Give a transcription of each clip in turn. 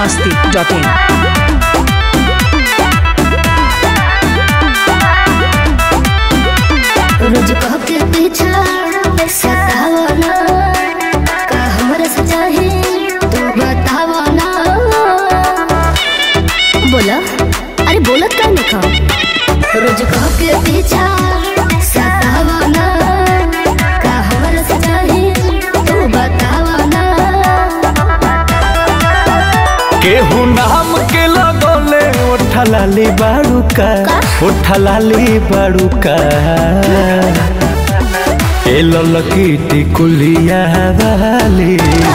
masti.in. रोज कह के पीछा सतावना का हमरा से चाहे तू बतावना बोला अरे बोलत का नहीं खा रोज कह के पीछा सतावना का हमरा से चाहे तू बतावना केहू नाम के लगोले ओठलाली बाड़ूका ओठलाली बाड़ूका ए ललकी टिकुलिया वाली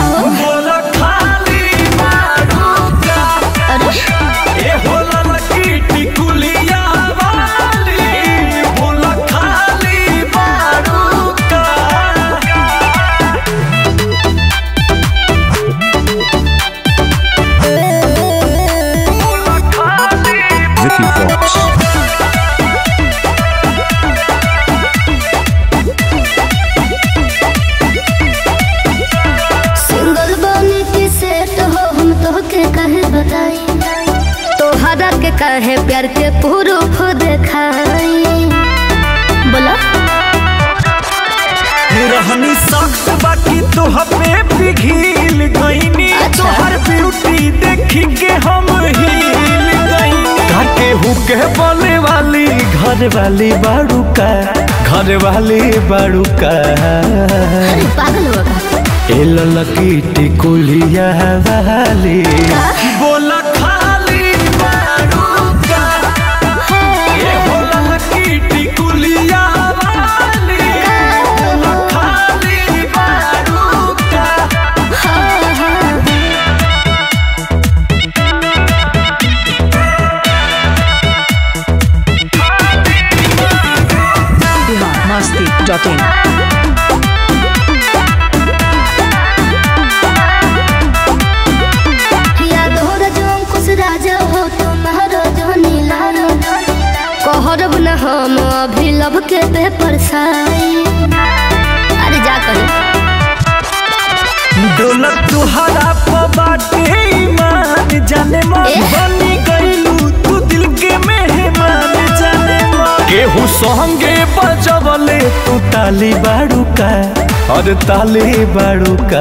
अरे ए हो ललकी टिकुलिया वाली बोल खाली बाड़ूका Vicky Fox. सिंगल बने के सेट हो हम तो के कहे बताई तोहरा के कहे प्यार के प्रूफ देखाई बोला रहनी सख्त बाकी तोह पे पिघिल गईनी अच्छा। तोहर ब्यूटी देखी के हम हिल गईनी काके हुके बोले वाली घर वाली बाड़ू का घर वाली बाड़ू का अरे पागल हो गया ए ललकी टिकुलिया वाली बोला खाली बाड़ू का ए हो ललकी टिकुलिया वाली बोला खाली बाड़ू का हाँ, हाँ। Bihar masti.in. याद हो रजो कुछ राजा हो तुम्हारो जो नीला कहरब न हम अभी लब के पेपर साई अरे जा कहीं दौलत तुहरा बाटे ईमान जाने मन एह। बनी गईलू तू दिल के मेहमान जाने मन केहू संगे बजवले तू ताली बाड़ू का और ताली बाड़ू का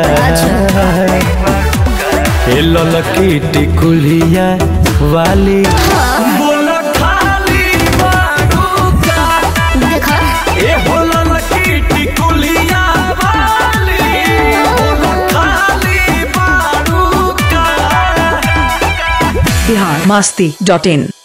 ए ललकी टिकुलिया वाली बोला खाली बाड़ू का देखा ए हो ललकी टिकुलिया वाली बोला खाली बाड़ू का Bihar masti.in.